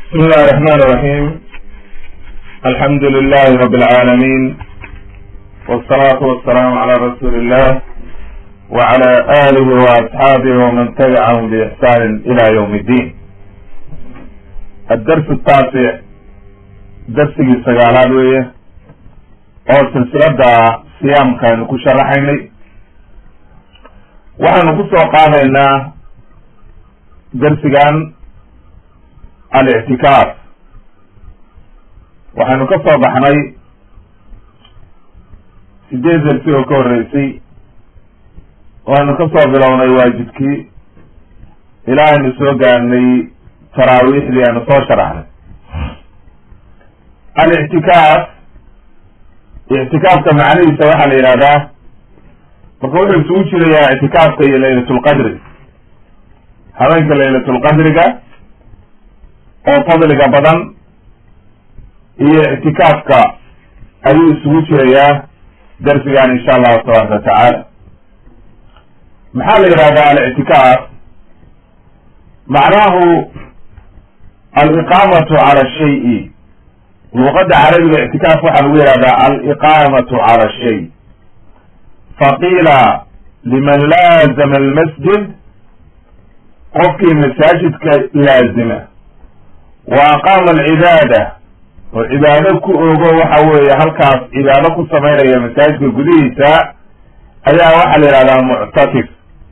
بسم الله الرحمن الرحيم الحمد لله رب العالمين والصلاة والسلام على رسول الله وعلى آله وأصحابه ومن تبعهم بإحسان إلى يوم الدين الدرس التاسع درس سجالات ويه oo silsilada siyaamka aynu ku sharaxaynay waxaanu ku soo qaadaynaa darsigan alictikaaf waxaynu ka soo baxnay sideed darsi oo ka horreysay waxaynu ka soo bilownay waajibkii ilaa aynu soo gaarnay taraawiixdii aynu soo sharaxnay alictikaaf ictikaafka macnihiisa waxaa la yidhahdaa marka wuxuu isugu jirayaa ictikaafka iyo laylatulqadri habeenka laylatulqadriga oo fadliga badan iyo ictikaafka ayuu isugu jirayaa darsigan insha allahu tabaaraka wa tacaala maxaa la yidhahdaa alictikaaf macnahu aliqaamatu cala shayi luqadda carabiga ictikaaf waxaa lagu yihahdaa aliqaamatu cala shay faqiila liman laazama almasjid qofkii masaajidka laazima wa aqaama alcibaada oo cibaado ku ogo waxa weeye halkaas cibaado ku samaynaya masaajidka gudihiisa ayaa waxaa la yihahdaa muctakif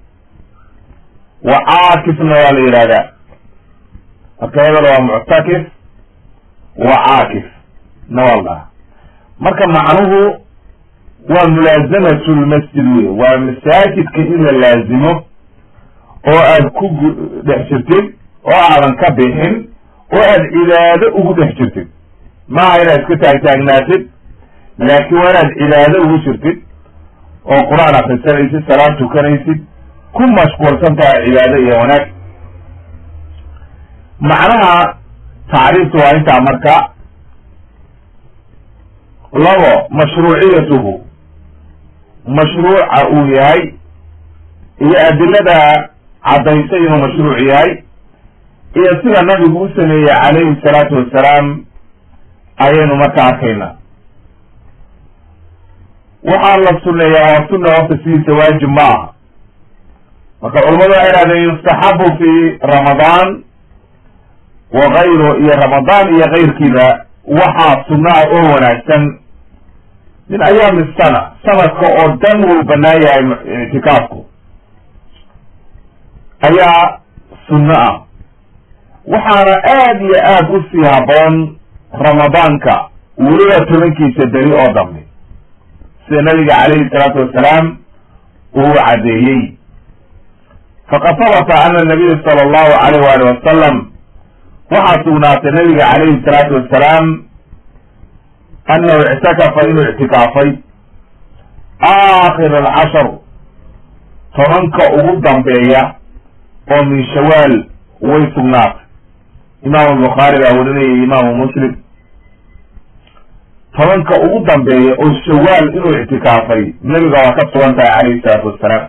wa caakifna waa la yihahdaa marka hebel waa muctakif wa caakif nawalda marka macnuhu waa mulaasamatu lmasjid wey waa masaajidka in la laazimo oo aad ku dhex jirtid oo aadan ka bixin oo aad cibaado ugu dhex jirtid maaha inaad iska taagtaagnaatid laakiin waa inaad cibaado ugu jirtid oo qur-aan akrisanaysid salaad tukanaysid ku mashquulsan tahay cibaado iyo wanaag macnaha tacriiftu waa intaa marka labo mashruuciyatuhu mashruuca uu yahay iyo adilada caddaysay inuu mashruuc yahay iyo sida nabigu u sameeyey calayhi salaatu wassalaam ayaynu marka arkaynaa waxaa la suneeyaa waa sunna horta sidiisa waajib ma aha marka culamadu waxay idhahdeen yustaxabu fi ramadaan wa kayru iyo ramadaan iyo kayrkiiba waxaa sunna ah oo wanaagsan min ayaami sana sanadka oo dhan wuu banaan yahay ictikaafku ayaa sunno ah waxaana aad iyo aad u sii haboon ramadaanka weliba tobankiisa beri oo dambe sida nabiga calayhi salaatu wassalaam uu caddeeyey faqad habata ana nabiya sala allahu alayh waali wasalam waxaa sugnaatay nabiga calayhi salaatu wassalaam annahu ictakafa inuu ictikaafay aakhir alcashar tobanka ugu dambeeya oo min shawaal way sugnaatay imaamu bukhaari baa warinayay imaamu muslim tobanka ugu dambeeya oo shawaal inuu ictikaafay nebiga waa ka sugan tahay calayhi salaatu wassalaam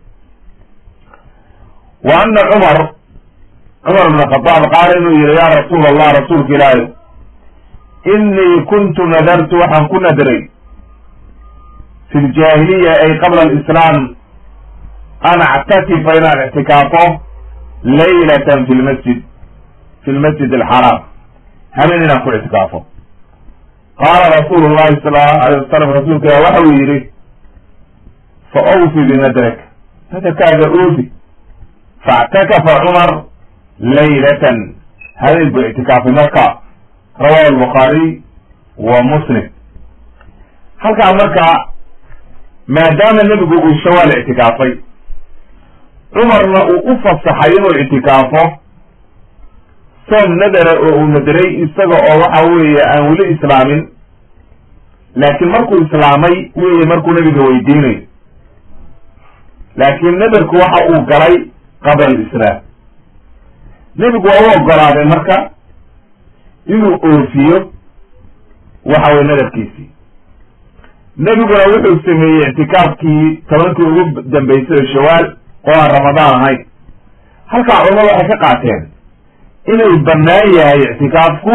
wa ana cumar cumar bn khadaab qaala inuu yihi ya rasuul allah rasuulka ilaahi inii kuntu nadartu waxaan ku nadray fi ljaahiliya ay qabla alislaam an actakifa inaan ictikaafo laylatan fi lmasjid fi lmasjid alxaraam habeen inaan ku ictikaafo qaala rasuulu llahi sala allahu alayh wasalam rasuulka ilah waxa uu yidhi fa awfi binadrak nadarkaaga oofi faاctakafa cumar laylatan habeen buu ictikaafay marka rawahu albukhaariy wa muslim halkaa marka maadaama nebigu uu shawaal ictikaafay cumarna uu u fasaxay inuu ictikaafo soom nadara oo uu nadaray isaga oo waxa weeye aan weli islaamin laakiin markuu islaamay weye markuu nebiga weydiinayo laakiin nadarku waxa uu galay qabla alislaam nebigu waa u ogolaaday marka inuu oofiyo waxa weye nadarkiisii nebiguna wuxuu sameeyey ictikaafkii tobankii ugu dambeysay oo shawaal oo aan ramadaan ahayn halkaa culamadu waxay ka qaateen inuu bannaan yahay ictikaafku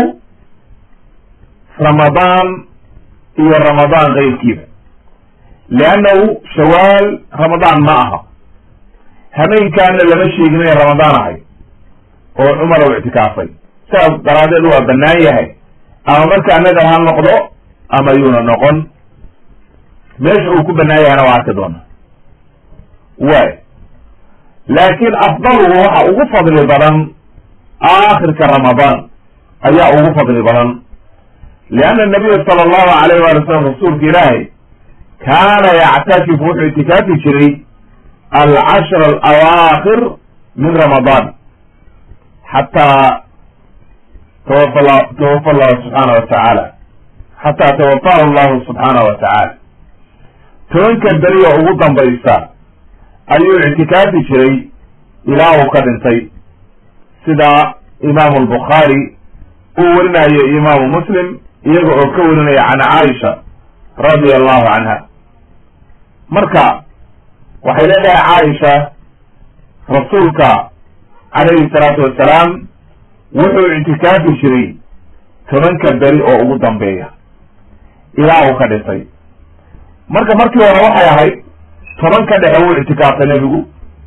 ramadaan iyo ramadaan keyrkiiba leannahu shawaal ramadaan ma aha habeenkaana lama sheegin inay ramadaan ahay oo cumar u ictikaafay sidaas daraadeed waa bannaan yahay ama markaa nadar ha noqdo ama yuuna noqon meesha uu ku bannaan yahayna waa arki doona way laakiin afdaluhu waxa ugu fadli badan aakhirka ramadaan ayaa ugu fadli badan lianna nabiya sala allahu alayh waali salam rasuulka ilaahay kaana yactakifu wuxuu itikaafi jiray alcashra alawaakhir min ramadaan xataa tawafa tawafa allahu subxaana wa tacaala xataa tawafahu allahu subxaana wa tacaala tobanka beri oo ugu dambaysa ayuu ictikaafi jiray ilaa uu ka dhintay sida imaamu albukhaari uu werinayo imaamu muslim iyaga oo ka werinaya can caaisha radia allahu canha marka waxay leedahay caaisha rasuulka calayhi salaatu wassalaam wuxuu ictikaafi jiray tobanka beri oo ugu dambeeya ilaa uu ka dhintay marka markii hore waxay ahayd tobanka dhexe wuu ictikaafay nebigu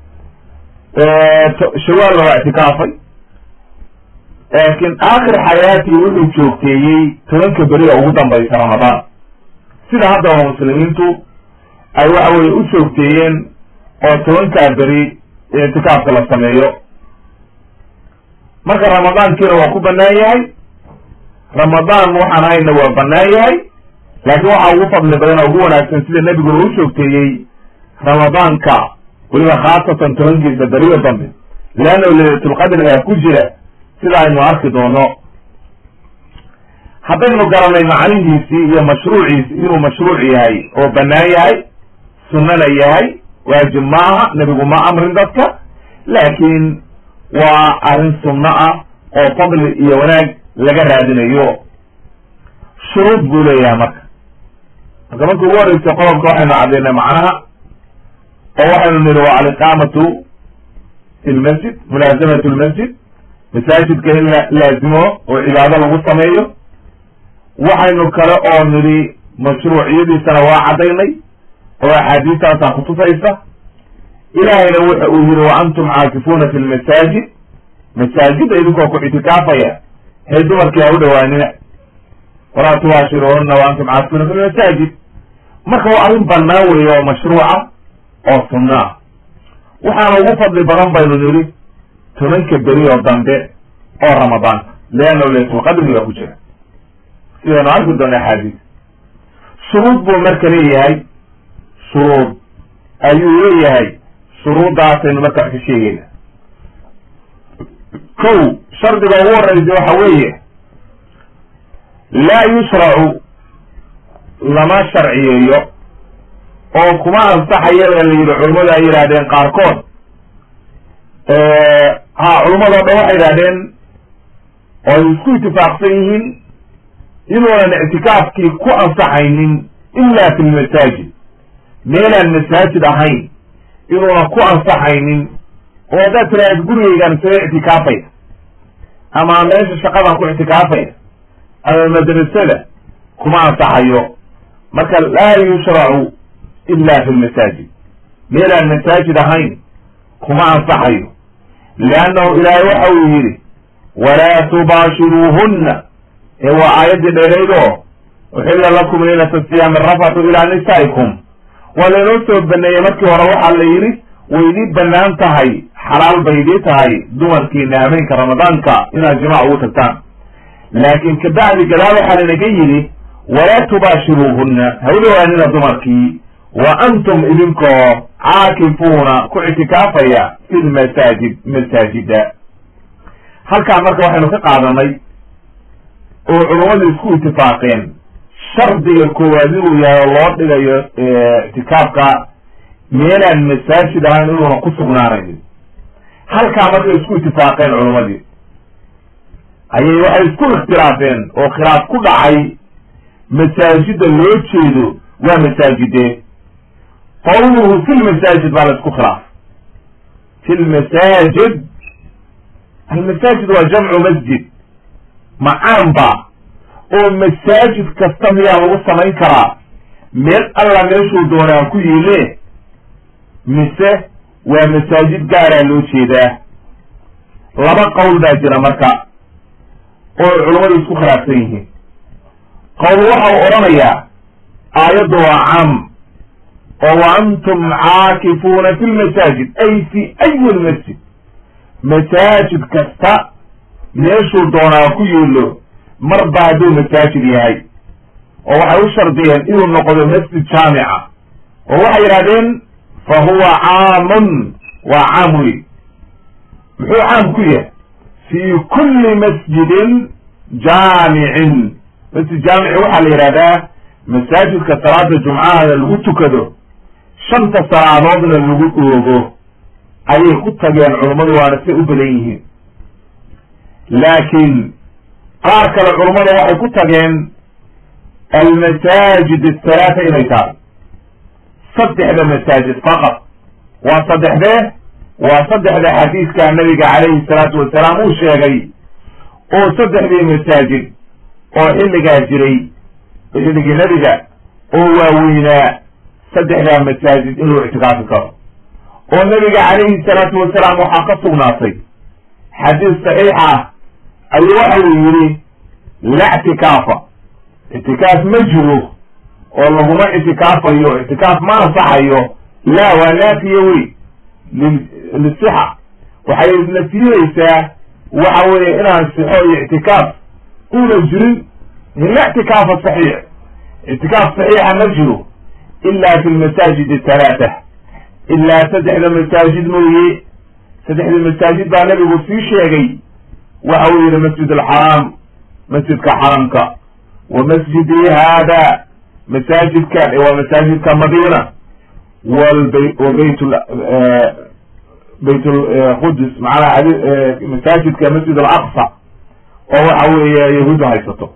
shawaalna waa ictikaafay laakiin aakhir xayaatii wuxuu joogteeyey tobanka beri oo ugu dambaysa ramadaan sida haddaba muslimiintu ay waxa weye u joogteeyeen oo tobankaa beri ictikaafka la sameeyo marka ramadaankiina waa ku bannaan yahay ramadaan waxaan hayna waa bannaan yahay laakiin waxaa ugu fadli badan oo ugu wanaagsan sida nebiguna u joogteeyey ramadaanka weliba khaasatan tobankiisa beriyo dambe leannahu laylatulqadrigaa ku jira sida aynu arki doono haddaynu garanay macnihiisii iyo mashruuciisi inuu mashruuc yahay oo bannaan yahay sunnana yahay waajib ma aha nebigu ma amrin dadka laakiin waa arrin sunno ah oo fadli iyo wanaag laga raadinayo shuruud buu leeyahay marka marka markii ugu horreysay qodobka waxaynu caddaynay macnaha oo waxaynu niri waa aliqaamatu fi lmasjid mulaasamatu lmasjid masaajidka in la laazimo oo cibaado lagu sameeyo waxaynu kale oo nidhi mashruuciyadiisana waa caddaynay oo axaadiistaasaa kutusaysa ilaahayna wuxa uu yihi wa antum caakifuuna fi lmasaajid masaajidda idinkoo ku ictikaafaya hay dumarkii ha u dhawaanina walaa tubaashiruhuna wa antum caakifuuna fi lmasaajid marka waa arrin bannaan weeye oo mashruuca oo sunno ah waxaana ugu fadli badan baynu nidhi tobanka beri oo dambe oo ramadaanka leannahu laylatulqadri baa ku jira sidaynu arki doona axaadiis shuruud buu marka leeyahay shuruud ayuu leeyahay shuruuddaasaynu marka wax ka sheegayna kow shardiga ugu horreysa waxa weeye laa yushracu lama sharciyeeyo oo kuma ansaxaya la yidhi culimmadu ay yidhaahdeen qaarkood ha culimmado dhan waxay yidhahdeen oo ay isku itifaaqsan yihiin inuunan ictikaafkii ku ansaxaynin ila fi lmasaajid meelaan masaajid ahayn inuunan ku ansaxaynin oo haddaad tiraahad gurigeygaan isaga ictikaafaya ama meesha shaqadaan ku ictikaafaya ama madrasada kuma ansaxayo marka laa yushracu ila fi lmasaajid meelaan masaajid ahayn kuma ansaxayo leannahu ilaahay waxa uu yidhi walaa tubaashiruuhunna ee waa aayaddii dheerayd oo uxilla lakum laylata siyaami rafatu ilaa nisaa'ikum waa laynoo soo baneeyey markii hore waxaa la yidhi way idii bannaan tahay xalaal bay idii tahay dumarkiina habeenka ramadaanka inaad jimaac ugu tagtaan laakiin kabacdi gadaal waxaa lanaga yidhi walaa tubaashiruuhunna ha u dhawaanina dumarkii wa antum idinkoo caakifuuna ku ictikaafaya fi lmasaajid masaajida halkaa marka waxaynu ka qaadanay oo culummadu isku itifaaqeen shardiga koowaad inuu yahay oo loo dhigayo ictikaafka meelaan masaajid ahayn inuuna ku sugnaanayn halkaa markay isku itifaaqeen culummadii ayay waxay isku ikhtilaafeen oo khilaaf ku dhacay masaajida loo jeedo waa masaajidee qawluhu fi lmasaajid baa la isku khilaaf fi lmasaajid almasaajid waa jamcu masjid macaanba oo masaajid kasta miyaa lagu samayn karaa meel alla meeshuu doonaa ku yiile mise waa masaajid gaaraa loo jeedaa laba qowl baa jira marka oo culammadu isku khilaafsan yihiin qowl waxau odhanayaa aayaddu waa caam oo wa antum caakifuuna fi lmasaajid ay fi ayi lmasjid masaajid kasta meeshuu doonaa ku yiilo marba hadduu masaajid yahay oo waxay u shardiyeen inuu noqdo masjid jaamica oo waxay yidhahdeen fa huwa caamun waa caam wey muxuu caam ku yahay fi kulli masjidin jaamicin masjid jaamici waxaa la yidhahdaa masaajidka salaada jumcahana lagu tukado shanta salaadoodna lagu oogo ayay ku tageen culummadu waana say u badan yihiin laakiin qaar kale culummada waxay ku tageen almasaajid athalaata inay tahay saddexda masaajid faqad waa saddexdee waa saddexda xadiiska nabiga calayhi salaatu wasalaam uu sheegay oo saddexdii masaajid oo xilligaa jiray xilligii nebiga oo waaweynaa saddexdaa masaajid inuu ictikaafi karo oo nabiga calayhi salaatu wasalaam waxaa ka sugnaatay xadiis saxiix ah ayuu waxa uu yidhi la ictikaafa ictikaaf ma jiro oo laguma ictikaafayo ictikaaf ma ansaxayo la waa naafiye wey lisixa waxay nasiinaysaa waxa weeye inaan sixo iyo ictikaaf una jirin la ictikaafa saxiix ictikaaf saxiixa ma jiro ila fi lmasaajid athalaata ilaa saddexda masaajid mooye saddexda masaajid baa nabigu sii sheegay waxa uu yihi masjid alxaraam masjidka xaramka wa masjidii haada masaajidkan waa masaajidka madiina wlb wa bayt bayt lqudus macnaha masaajidka masjid alaqsa oo waxa weeye yahuudda haysato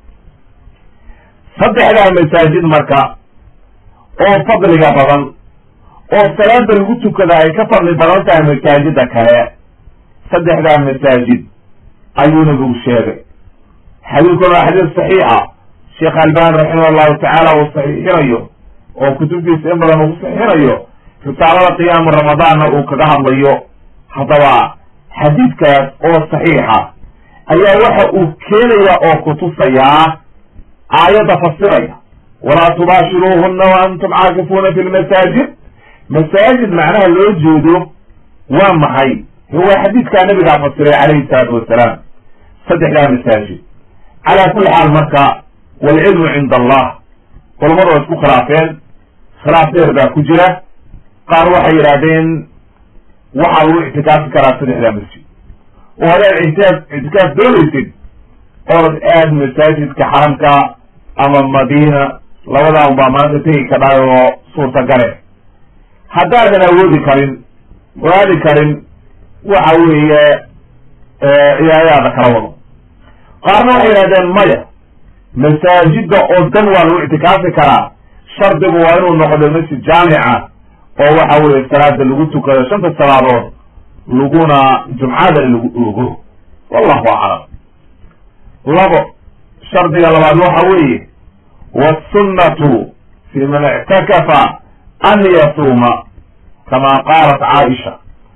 saddexdaa masaajid marka oo fadliga badan oo salaada lagu tukada ay ka fadli badan tahay masaajida kale saddexdaa masaajid ayuu nabigu sheegay xadiidkuna waa xadiis saxiixa sheekh albani raximah allahu tacaala uu saxiixinayo oo kutubtiisa in badan ugu saxiixinayo risaalada qiyaamu ramadaanna uu kaga hadlayo haddaba xadiidkaas oo saxiixa ayaa waxa uu keenaya oo kutusayaa aayadda fasiraya walaa tubaashiruuhuna wa antum caakifuuna fi lmasaajid masaajid macnaha loo jeedo waa maxay waa xadiidkaa nabigaa fasiray calayhi salaatu wasalaam saddexdaa masaajid calaa kulli xaal marka waalcilmu cinda allah culamadu waa isku khilaafeen khilaaf dheer baa ku jira qaar waxay yidhaahdeen waxaa lagu ictikaafi karaa saddexdaa masjid oo hadaad ictikaaf ictikaaf doonaysid ood aad masaajidka xaramka ama madiina labadaa un baa maanta tegi kadhaay oo suurtagale haddaadan awoodi karin aadi karin waxa weeye ciyaadaada kala wado qaarna waxay yidhahdeen maya masaajida oo dan waa lagu ictikaafi karaa shardigu waa inuu noqdo masjid jaamica oo waxa weeye salaada lagu tukado shanta salaadood laguna jumcada lagu oogo wallahu aclam labo shardiga labaad waxa weeye wasunnatu fi man ictakafa an yasuuma kama qaalat caaisha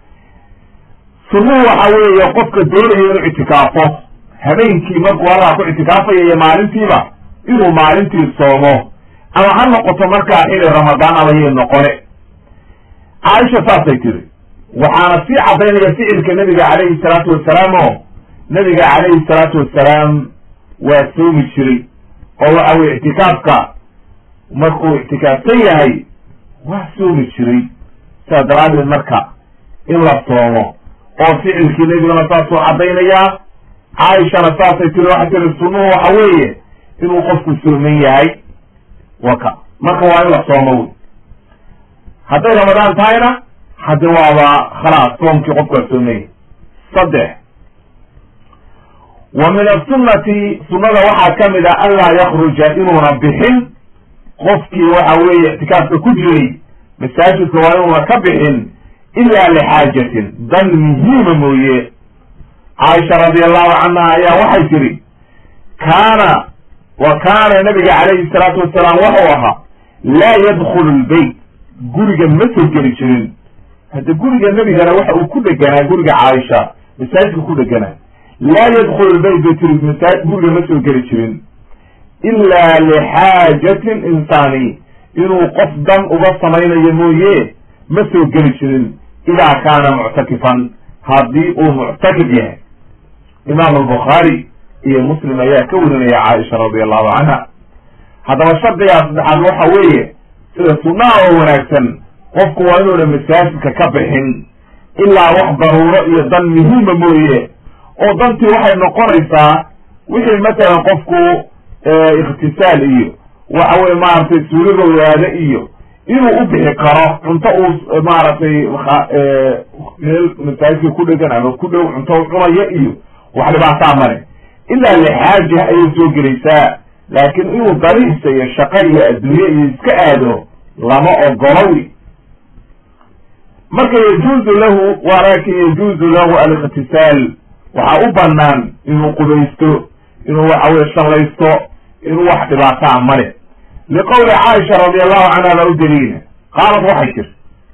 sunnuhu waxa weeye qofka doonayo inuu ictikaafo habeenkii markuu halkaa ku ictikaafaya iyo maalintiiba inuu maalintii soomo ama ha noqoto markaa xili ramadaan abayay noqone caaisha saasay tiri waxaana sii caddaynaya ficilka nabiga calayhi salaatu wasalaam oo nabiga calayhi salaatu wasalaam waa soomi jiray oo waxa weye ictikaafka markuu ictikaafsan yahay waa soomi jiray sidaa daraaddeed marka in la soomo oo ficilkii nebigana saasuu caddaynayaa caaishana saasay tiri waxay tiri sunnuhu waxa weeye inuu qofku sooman yahay waka marka waa in la soomo wey hadday ramadaan tahayna haddi waaba khalaas soomkii qofku waa sooman yahay saddex wa min asunnati sunnada waxaa ka mid a anlaa yakruja inuuna bixin qofkii waxa weeye ictikaafka ku jiray masaajidka waa inuuna ka bixin ila lixaajatin dan muhiima mooye caaisha radi allahu canha ayaa waxay tidhi kaana wa kaana nabiga calayhi salaatu wasalaam wuxuu ahaa laa yadkhulu lbeyt guriga ma soo geli jirin hadda guriga nebigana waxa uu ku dheganaa guriga caaisha masaajidka ku dheganaa laa yadkhulu lbeyt bay tiri masaa guriga ma soo geli jirin ilaa lixaajatin insaani inuu qof dan uga samaynayo mooye ma soo geli jirin idaa kaana muctakifan haddii uu muctakif yahay imaam albukhaari iyo muslim ayaa ka warinaya caaisha radi allahu canha haddaba shardigaa saddexaad waxa weeye sida sunnaha oo wanaagsan qofku waa inuuna masaajidka ka bixin ilaa wax daruuro iyo dan muhiima mooye oo dantii waxay noqonaysaa wixii matalan qofku ikhtisaal iyo waxa weye maaragtay suuliga waada iyo inuu u bixi karo cunto uu maaragtay meel masaajidka ku dhegan ama ku dhow cunto u cunayo iyo wax dhibaataa male ilaa lixaaja ayay soo gelaysaa laakiin inuu dariisa iyo shaqo iyo adduunye iyo iska aado lama ogolowi marka yajuuzu lahu walakin yajuuzu lahu alikhtisaal waxaa u banaan inuu qubaysto inuu waxa weye shallaysto inuu wax dhibaataa male liqowli caaisha radi allahu canha baa u daliila qaalat waxay tiri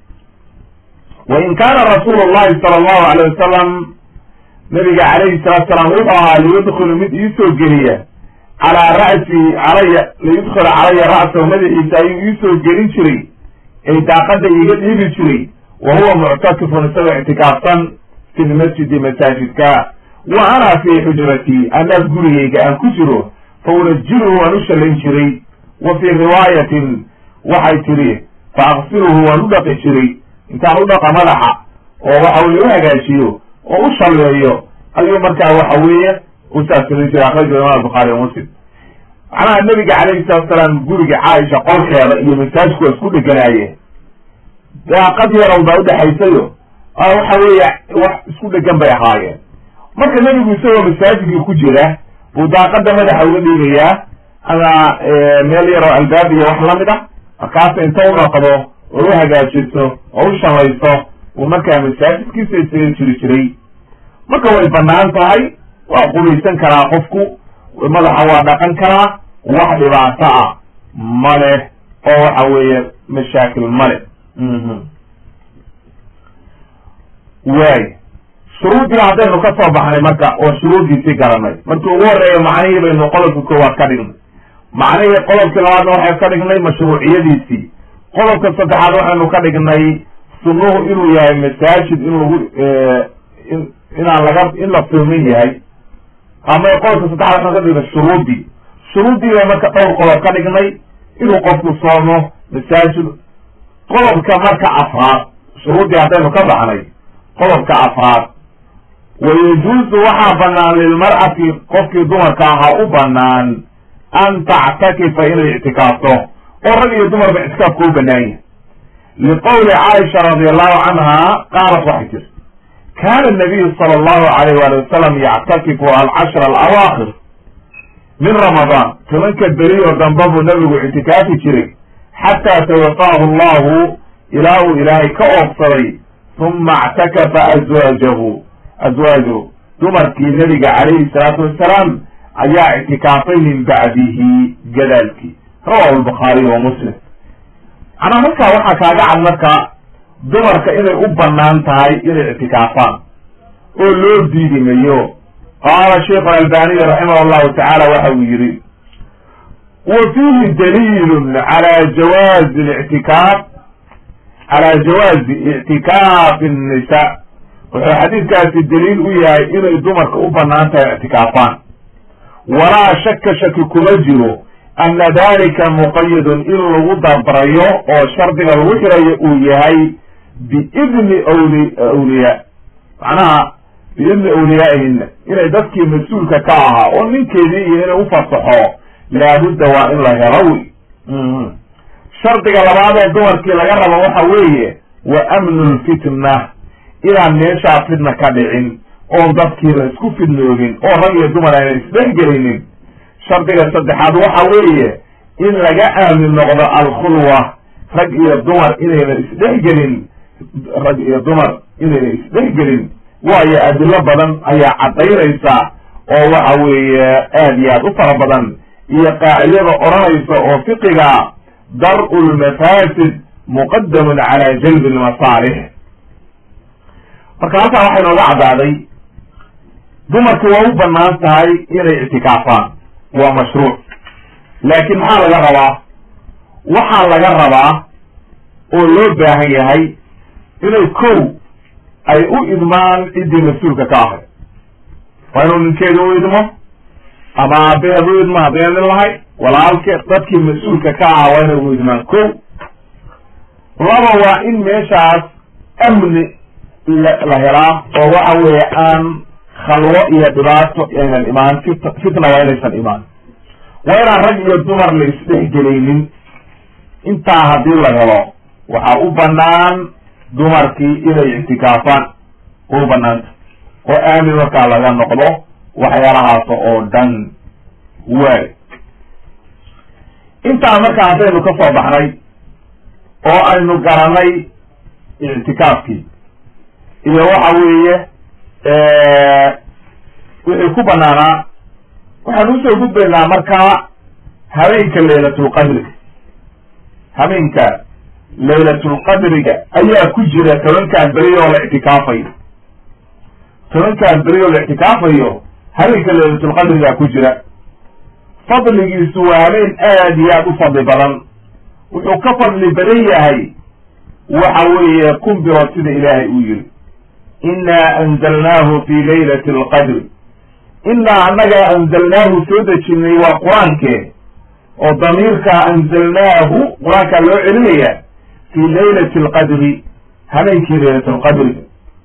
wain kaana rasuulu llahi sala allahu alayh wasalam nabiga calayhi salatu salaam wuxuu ahaa liyudkilu mid iisoo geliya calaa ra'si calaya liyudkila calaya ra'sahu madaxiisa ayuu iisoo gelin jiray ay daaqada iiga dhiibi jiray wa huwa muctakifun isagoo ictikaafsan fi lmasjidi masaajidka wa ana fii xujratii anaa gurigayga aan ku jiro fa unajiluhu waan u shallayn jiray wa fii riwaayatin waxay tidhi fa aqsiluhu waan u dhaqi jiray intaan u dhaqa madaxa oo waxa weye u hagaajiyo oo u shalleeyo ayuu markaa waxa weeye u saas samayn jiray akhrajahu imam bukhaari wa muslim macnaha nabiga calayhi salatu salaam guriga caaisha qolkeeda iyo masaajidku waa isku dheganaayeen daaqad yarow baa udhexaysayo waxa weeye wax isku dhegan bay ahaayeen marka nebigu isagoo masaajidkii ku jira buu daaqada madaxa uga dhiigayaa ama meel yaroo albaab iyo wax lamid a markaasa inta u dhaqdo oo u hagaajiso oo u shalayso uu markaa masaajidkiisa isaga jiri jiray marka way banaan tahay waa qubaysan karaa qofku madaxa waa dhaqan karaa wax dhibaato ah male oo waxa weeye mashaakil male waay shuruuddii haddaynu ka soo baxnay marka oo shuruuddiisii garanay markii ugu horreeya macnihii baynu qodobka koowaad ka dhignay macnihii qodobkii labaadna waxay ka dhignay mashruuciyadiisii qodobka saddexaad waxaynu ka dhignay sunnuhu inuu yahay masaajid in lagu in inaan laga in la filmin yahay ama qodobka saddexaad waxaynu ka dhignay shuruuddii shuruuddii bay marka dhowr qodob ka dhignay inuu qofku soomo masaajid qodobka marka afraad shuruuddii haddaynu ka baxnay qodobka afraad wayajuuzu waxaa banaan lilmar'ati qofkii dumarka ahaa u banaan an tactakifa inay ictikaafto oo rag iyo dumarba ictikaafka u banaan yahay liqowli caaisha radi allahu canha qaalat waxay tiri kana nabiyu sala allahu alayh wali wasalam yactakifu alcashra alawaakhir min ramadaan tobanka beri oo damba buu nabigu ictikaafi jiray xataa tawafaahu allahu ilaa uu ilaahay ka oobsaday uma اctakafa azwaajahu azwaajahu dumarkii nabiga calayhi salaatu wasalaam ayaa ictikaafay min bacdihi gadaalkii rawahu lbukhaariy wa muslim macnaa markaa waxaa kaaga cad marka dumarka inay u banaan tahay inay ictikaafaan oo loo diidi mayo qaala sheikhu albaniy raximah llahu tacaala waxa uu yihi wa fiihi daliilu cala jawaazi lictikaaf calى jawaazi ictikaafi الnisa wuxuu xadiidkaasi daliil u yahay inay dumarka u banaan tahay ictikaafaan walaa shaka shaki kuma jiro ana dalika muqayadun in lagu dabrayo oo shardiga lagu xirayo uu yahay biidni wli awliyaa macnaha biidni awliyaa'ihina inay dadkii mas-uulka ka ahaa oo ninkeedii iyo inay ufasaxo laabudda waa in la helo wy shardiga labaad oo dumarkii laga rabo waxa weeye wa amnu lfitna inaan meeshaa fitna ka dhicin oon dadkiina isku fidnoogin oo rag iyo dumar ayna isdhexgelinin shardiga saddexaad waxa weeye in laga aamin noqdo alkhulwa rag iyo dumar inayna isdhexgelin rag iyo dumar inayna isdhexgelin waayo adilo badan ayaa caddaynaysa oo waxa weeye aad iyo aad u fara badan iyo qaacidada odhanaysa oo fiqiga dar-u lmafaasid muqadamun cala jalbi lmasaalix marka halkaa waxay nooga caddaaday dumarku waa u banaan tahay inay ictikaafaan waa mashruuc laakiin maxaa laga rabaa waxaa laga rabaa oo loo baahan yahay inay kow ay u idmaan ciddii mas-uulka ka ahay waa inuu ninkeeda u idmo ama aabeed u idmo haddayna nin lahay walaalke dadkii mas-uulka ka aha waa inay u idmaan kow laba waa in meeshaas amni la helaa oo waxa weeye aan khalwo iyo dhibaato aynan imaan fit fitna waa inaysan imaan waa inaan rag iyo dumar la isdhexgelaynin intaa haddii la helo waxaa u banaan dumarkii inay ictikaafaan way u banaanta oo aamin markaa laga noqdo waxyaalahaas oo dhan waay intaa markaa haddaynu ka soo baxnay oo aynu garanay ictikaafkii iyo waxa weeye wixii ku banaanaa waxaan usoo gudbaynaa markaa habeenka laylatulqadriga habeenka laylatulqadriga ayaa ku jira tobankaan beri oo la ictikaafayo tobankaan beri oo la ictikaafayo habeenka laylatulqadriga ku jira fadligiisu waa habeen aad iyo aad u fadli badan wuxuu ka fadli badan yahay waxa weeye kun bilood sida ilaahay uu yiri inaa anzalnaahu fi laylati alqadri inaa annaga anzalnaahu soo dejinay waa qur-aankee oo damiirka anzalnaahu qur-aankaa loo celinaya fi laylati alqadri habeenkii laylat lqadriga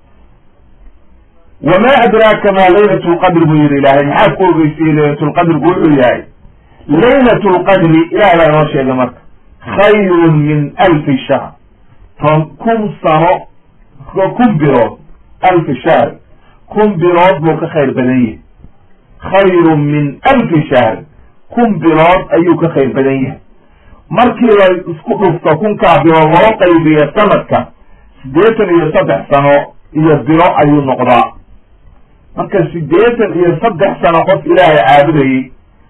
wamaa adraaka maa laylat lqadri buu yihi ilaahay maxaa ku ogeysiyey laylat lqadrigu wuxuu yahay laylat lqadri ilahay baa inoo sheegay marka khayrun min alfi shahr ton kun sano kun bilood alfi shahr kun bilood buu ka khayr badan yahay khayrun min alfi shahr kun bilood ayuu ka khayr badan yahay markii la isku dhufto kunkaa bilood loo qaybiyo sanadka siddeetan iyo saddex sano iyo bilo ayuu noqdaa marka siddeetan iyo saddex sano qof ilaahay caabudayey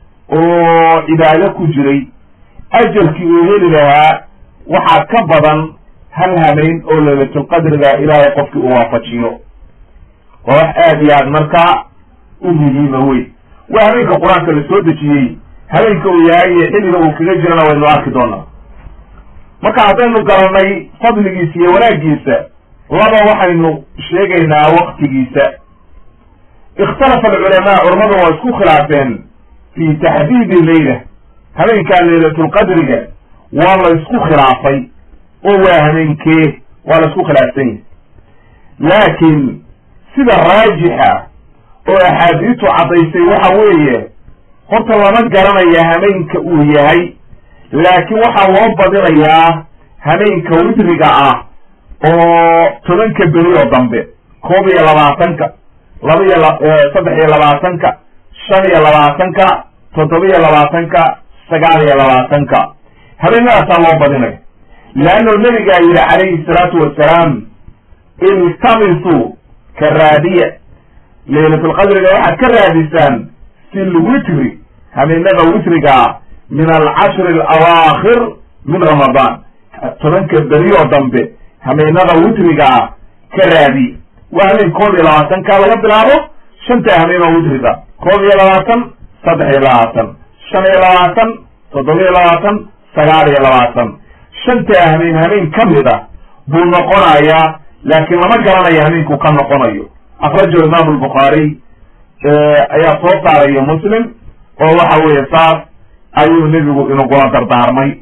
oo cibaado ku jiray ajarkii uu heli lahaa waxaa ka badan hal habeyn oo laylatulqadriga ilaahay qofkii uu waafajiyo waa wax aad iyo aad markaa u muhiima wey waa habeenka qur-aanka la soo dejiyey habeenka uu yahay iyo xilliga uu kaga jirana waynu arki doonaa marka haddaynu garanay fadligiisa iyo wanaaggiisa laba waxaynu sheegaynaa waktigiisa ikhtalafa alculamaa culamadu waa isku khilaafeen fi taxdiidi leyla habeenkaa laylatulqadriga waa la isku khilaafay oo waa habeenkee waa la isku khilaafsan yahy laakiin sida raajixa oo axaadiistu caddaysay waxa weeye horta lama garanaya habeenka uu yahay laakiin waxaa loo badinayaa habeenka witriga ah oo tobanka beri oo dambe koob iyo labaatanka laba iyo saddex iyo labaatanka shan iyo labaatanka toddoba iyo labaatanka sagaal iyo labaatanka habeenadaasaa loo badinaya leanno nabigaa yidhi calayhi salaatu wasalaam iltamisuu ka raadiya laylatulqadriga waxaad ka raadisaan fi lwitri habeenada witrigaa min alcashri alawaakhir min ramadaan tobanka berioo dambe habeenada witrigaa ka raadi waa habeen koob iyo labaatanka laga bilaabo shanta habeen oo witriga koob iyo labaatan saddex iyo labaatan shan iyo labaatan toddoba iyo labaatan sagaal iyo labaatan shanta habeen habeen ka mid a buu noqonayaa laakiin lama garanayo habeenkuu ka noqonayo akrajahu imaamu albukhaariy ayaa soo saarayo muslim oo waxa weeye saas ayuu nebigu inagula dardaarmay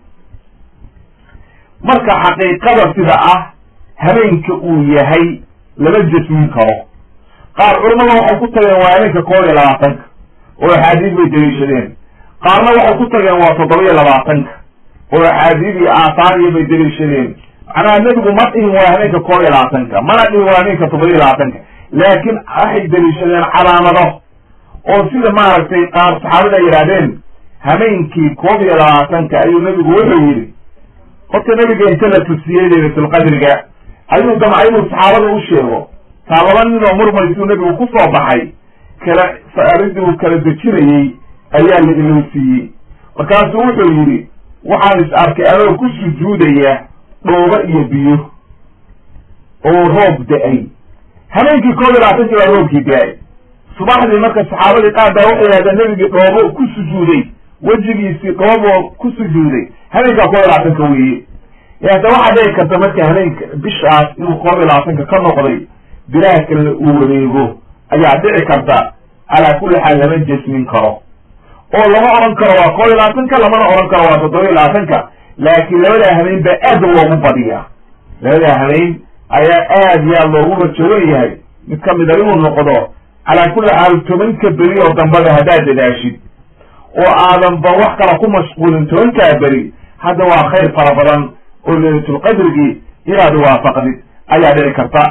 marka xaqiiqada sida ah habeenka uu yahay lama jasmin karo qaar culamada waxay ku tageen waa habeenka koob iyo labaatanka oo axaadiis bay daliishadeen qaarna waxay ku tageen waa toddoba iyo labaatanka oo axaadiis iyo aahaar iyo bay daliishadeen macnaha nebigu ma dhihin waa habeenka koob iyo labaatanka mana dhihin waa habeenka toddoba iyo labaatanka laakiin waxay daliishadeen calaamado oo sida maaragtay qaar saxaabada ay yidhahdeen habeenkii koob iyo labaatanka ayuu nebigu wuxuu yidhi horta nebiga inta la tusiyey laylatulqadriga ayuu damcay inuu saxaabada u sheego taa laba nin oo murmaysuu nebigu ku soo baxay kala saaridii uu kala dejinayey ayaa la ilowsiiyey markaasuu wuxuu yidhi waxaan is arkay adoo ku sujuudaya dhoobo iyo biyo oo roob da-ay habeenkii koob iyo labaatanki baa roobkii da-ay subaxdii marka saxaabadii qaar baa waxay yidhahdeen nebigii dhoobo ku sujuuday wejigiisii dhooboo ku sujuuday habeenkaa koob iyo labaatanka weeye hada waxaa dhici karta marka habeenka bishaas inuu koob iyo labaatanka ka noqday bilaha kalena uu wareego ayaa dhici karta calaa kulli xaal lama jesmin karo oo lama odhan karo waa koob iyo labaatanka lamana odhan karo waa toddoba iyo labaatanka laakiin labadaa habeyn baa aad loogu badiyaa labadaa habeyn ayaa aad iyo aad loogu rajawan yahay mid kamida inuu noqdo calaa kulli xaal tobanka beri oo dambada haddaad dadaashid oo aadanba wax kala ku mashquulin tobankaa beri hadda waa khayr fara badan oo laylatulqadrigii inaad waafaqdid ayaa dhici karta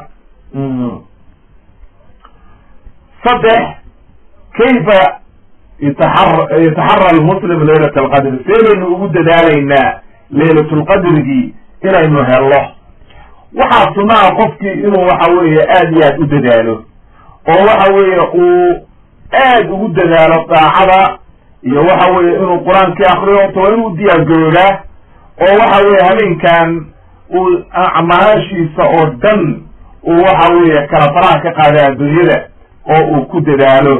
saddex kayfa yataxar yataxara almuslim laylat alqadr see baynu ugu dadaalaynaa laylatulqadrigii inaynu hello waxaa sunaha qofkii inuu waxa weeye aad iyo aad u dadaalo oo waxa weeye uu aad ugu dadaalo daacada iyo waxa weeye inuu qur-aankii akriyo to waa inuu diyaargaroodaa oo waxa weeye habeenkan uu acmaashiisa oo dhan uu waxa weeye kala faraha ka qaada adduunyada oo uu ku dadaalo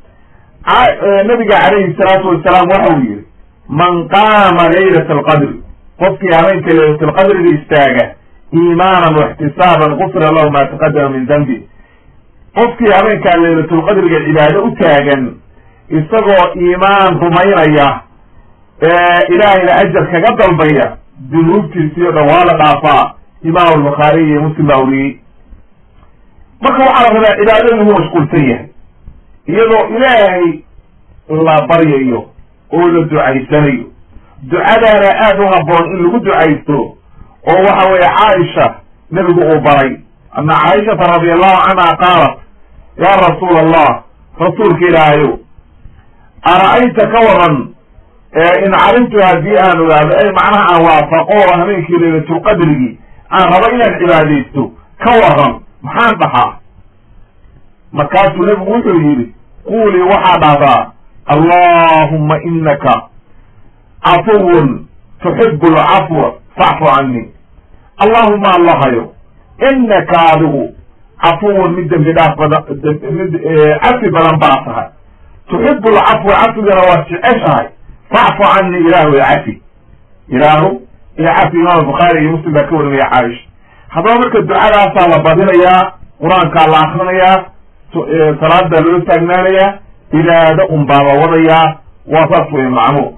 nabiga calayhi salaatu wasalaam waxa uu yihi man qaama laylat alqadri qofkii habeenka laylat alqadriga istaaga iimaanan waxtisaaban gufira lahu ma taqadama min dambi qofkii habeenkaa laylatulqadriga cibaado u taagan isagoo iimaan rumaynaya ilaahayna ajar kaga dalbaya dunuubtiisii o dhan waa la dhaafaa imaam albukhaari iyo muslim baa wariyey marka waxaa la rabaa cibaadada lagu mashquulsan yahay iyadoo ilaahay la baryayo oo la ducaysanayo ducadaana aada u habboon in lagu ducaysto oo waxa weeye caaisha nebigu uu baray ana caaishata radi allahu canha qaalat ya rasuula allah rasuulka ilaahayow ara-ayta ka waran in calimtu haddii aan ogaado ay macnaha aan waafaqo habeenkii laylatulqadrigii aan rabo inaan cibaadaysto ka waran maxaan dhahaa markaasuu nebigu wuxuu yidhi quulii waxaa dhahdaa allahumma inaka cafuwun tuxibu alcafwa facfu cani allahuma allahayo inaka adigu cafuwun mid dembi dhaaf badan mid cafi badan baa tahay tuxibu alcafwa cafigana waa jeceshahay facfu cani ilaahu ya cafi ilaahu ya cafi imaam bukhaari iyo muslim baa ka warinaya caaisha haddaba marka ducadaasaa la badinayaa qur-aankaa la akrinayaa salaadaa loo taagnaanayaa cibaado un baa la wadayaa waa saas wey macnuur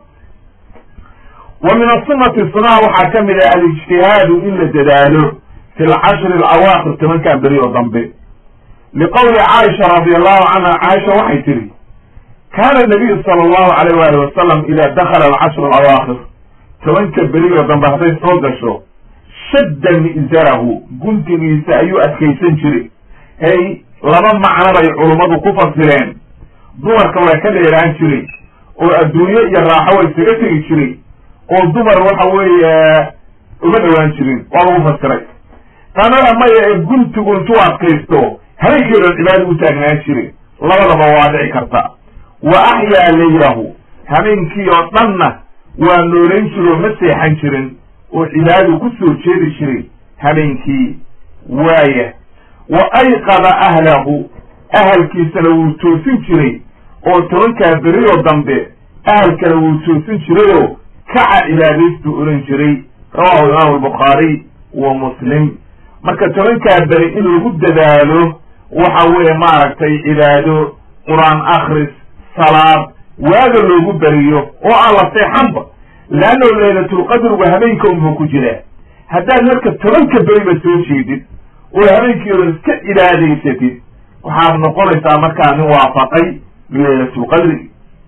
wa min asunati sunaha waxaa ka mid ah alijtihaadu in la dadaalo fi lcashri alawaakhir tobankan beri oo dambe liqowli caaisha radi allahu canha caaisha waxay tihi kaana nabiyu sala allahu alayh wali wasalam ida dakala alcashru alawaakhir tobanka beri oo dambe hadday soo gasho shadda mi'zarahu guntigiisa ayuu adkaysan jiray hey laba macno bay culummadu ku fasireen dumarka waa ka dheeraan jiray oo adduunyo iyo raaxo way isaga tegi jiray oo dumar waxa weeye uma dhowaan jirin waa lagu fasiray tanada maya ee guntigu intuu adkaysto habeenkii o dhan cibaada u taagnaan jiray labadaba waa dhici karta wa axyaa laylahu habeenkii oo dhanna waa noolayn jiro ma seexan jirin oo cibaadadu ku soo jeedi jiray habeenkii waaya wa ayqada ahlahu ahalkiisana wuu toosin jiray oo tobankaa berioo dambe ahalkana wuu toosin jirayoo kaca cibaadaystu oran jiray rawahu imaamu albukhaariy wa muslim marka tobankaa beri in lagu dadaalo waxa weeye maaragtay cibaado qur-aan akhris salaad waaga loogu beriyo oo aan la seexanba leanno laylatulqadrigu habeenka unbuu ku jiraa haddaad marka tobanka beriba soo jeedid oo habeenkii odan iska cibaadaysatid waxaad noqonaysaa markaa nin waafaqay laylatulqadri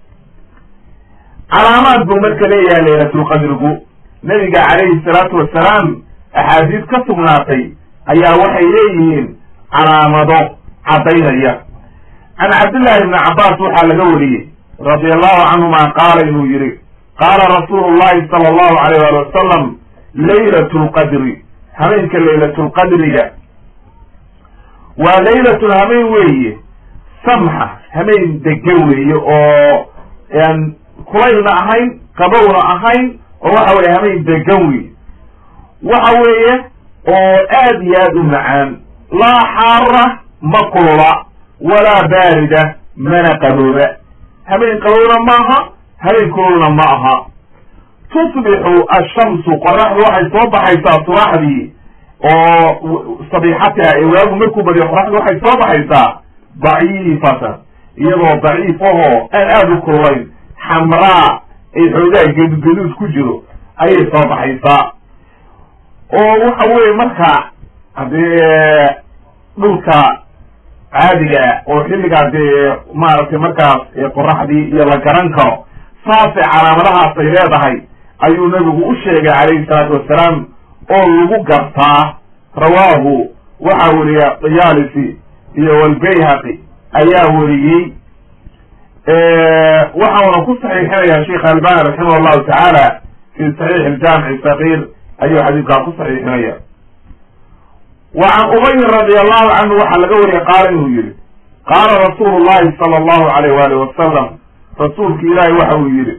calaamaad buu marka leeyahay laylatulqadrigu nabiga calayhi salaatu wasalaam axaadiis ka sugnaatay ayaa waxay leeyihiin calaamado caddaynaya can cabdillahi ibni cabbaas waxaa laga wariyey radi allahu canhuma qaala inuu yihi qaala rasuulu llahi sala allahu alayh ali wasalam laylat lqadri habeenka laylatulqadriga waa laylatun hameen weeye samxa hameen degan weeye oo aan kulaylna ahayn qabowna ahayn oo waxa weye hameen degan weeye waxa weeye oo aad iyo aad u macaan laa xaara ma kulula walaa baarida mana qabooba habeen qabowna maaha habeen kululna ma aha tusbixu ashamsu qoraxdu waxay soo baxaysaa subaxdii oo sabiixatiha ee waagu markuu badiyo qoraxdu waxay soo baxaysaa daciifatan iyadoo daciif ahoo aan aada u kululayn xamraa ay xoogaa gadugaduud ku jiro ayay soo baxaysaa oo waxa weeye marka haddee dhulka caadiga ah oo xilligaa dee maaragtay markaas qoraxdii iyo la garan karo saasay calaamadahaas ay leedahay ayuu nabigu u sheegay calayhi salaatu wassalaam oo lagu gartaa rawaahu waxaa weriya diyaalisi iyo walbayhaqi ayaa weriyey waxauna ku saxiixinaya sheikh albani raximah allahu tacaala fi saxiix aljaamic sagiir ayuu xadiidkaa ku saxiixinaya wa can ubayin radi allahu canhu waxaa laga wariyay qaala inuu yihi qaala rasuulu llahi sala allahu alayh waalih wasalam rasuulki ilaahi waxa uu yihi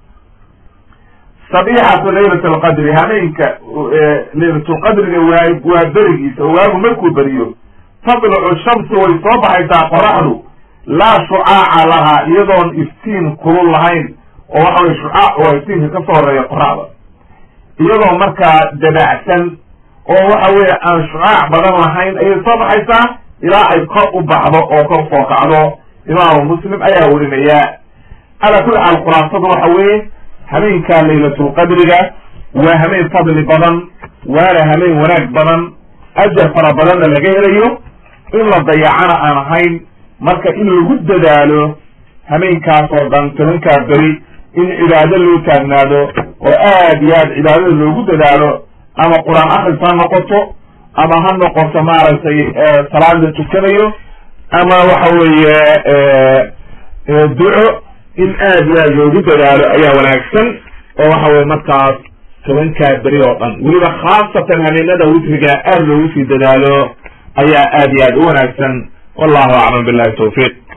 sabixatu laylat alqadri hameenka laylatulqadriga waa waa berigiisa oo waagu markuu beriyo tadlucu shamsu way soo baxaysaa qoraxdu laa shucaaca lahaa iyadoon iftiin kulul lahayn oo waxa weye shucaac waa iftiinka ka soo horeeya qoraxda iyadoo markaa dabacsan oo waxa weeye aan shucaac badan lahayn ayay soo baxaysaa ilaa ay kor u baxdo oo kor soo kacdo imaamu muslim ayaa werinaya calaa kulli xaal khulaasadu waxa weeye hameenka laylatulqadriga waa hameen fadli badan waana hameen wanaag badan ajar fara badanna laga helayo in la dayacana aan ahayn marka in lagu dadaalo hameenkaas oo dhan tobankaa beri in cibaado loo taagnaado oo aad iyo aad cibaadada loogu dadaalo ama qur-aan akris ha noqoto ama ha noqoto maaragtay salaad la tukanayo ama waxa weeye duco in aad iyo aad loogu dadaalo ayaa wanaagsan oo waxa weye markaas tobankaa beri oo dhan weliba khaasatan hameenada witriga aad loogu sii dadaalo ayaa aad iyo aad u wanaagsan wallahu aclam billahi tawfiiq